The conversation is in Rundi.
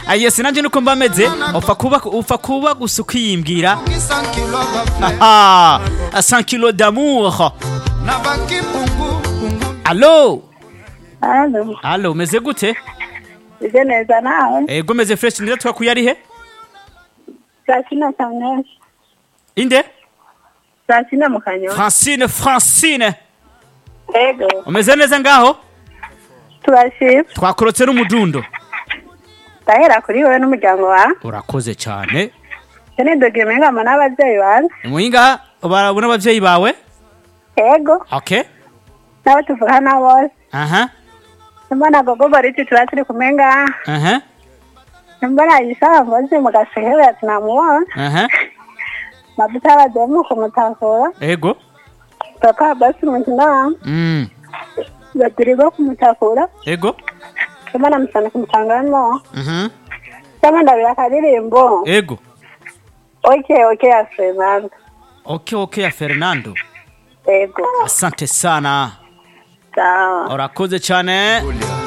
ayesi nanje nuko mba meze upfa kuba upfa kuba gusa ukiyimbwira aha 100 kilo d'amour allo Halo, allo umeze gute ije neza nawe? ego meze fresh neza twakuye ari he Saa sina kanyosha. inde Saa sina mu kanyosha. francine francine Ego, umeze neza ngaho turashima. twakorotse n'umudundo Ndahera kuri wowe n'umuryango wawe. urakoze cyane Icyo ni dogimengama n'ababyeyi banjye. muhinga barabona abavyeyi bawe Ego, okay n'abo tuvugana bose. aha Mbona gogo bariti tuba turi kumwe ngaha. aha Mbona yisaba ngozi mu gasehewe ati namubona. aha Mavuta y'abademu kumutakura. ego Papa basi mukina. mm Batirigo kumutakura. ego Mbona musana kumutangano. mhm Cyangwa ndabira akaririmbo. ego Okay, okay ya Fernando. okay okay ya fernando Ego. asante sana Sawa. urakoze cyane